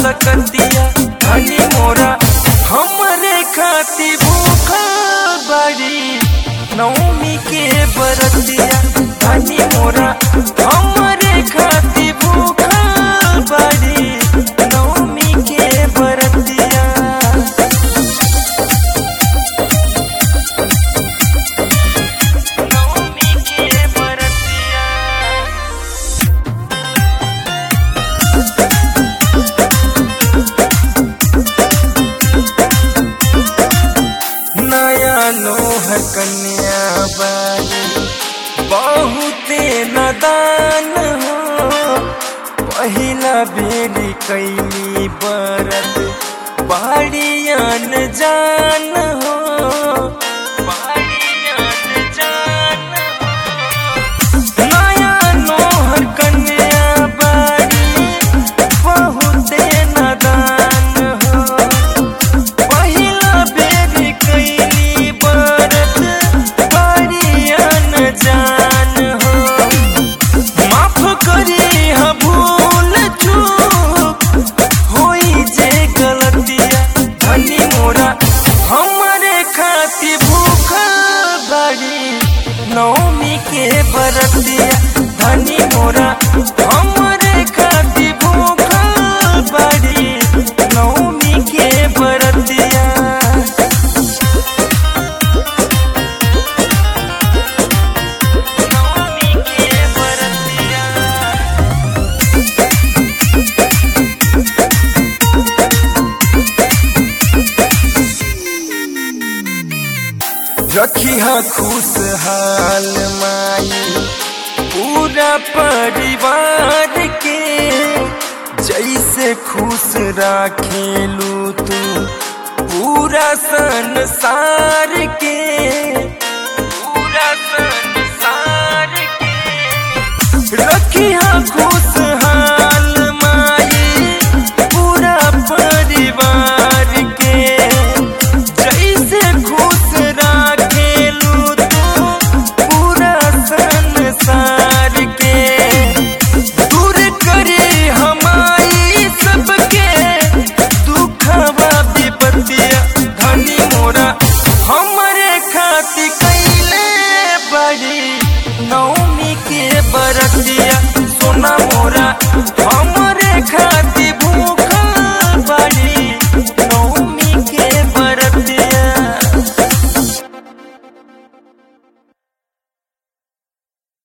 सकतिया धनी मोरा हमरे खाती भूखल बड़ी नौमी के बरतिया धनी मोरा हमरे खाती भूखल बड़ी नौमी के बरतिया नौमी के बरतिया नया नोहर कन्या बारी बहुते नदान हो पहिला बेली कैली बरत बाड़ियन जान हो बाड़ियन जान हो नया नोहर कन्या बारी बहुते नदान हो पहिला बेरी कैली बरत बारियन जान हो माफ करी हा भूल चूक होई जे गलतिया धनी मोरा हमरे खाती भूखल बड़ी नौमी के बरतिया धनी मोरा हमरे खाती भूखल बड़ी नौमी के बरतिया नौमी के बरतिया रखी हा खुशहाल माई पूरा परिवार के जैसे खुश राखेलू तू पूरा संसार के पूरा संसार के रखी हा खुश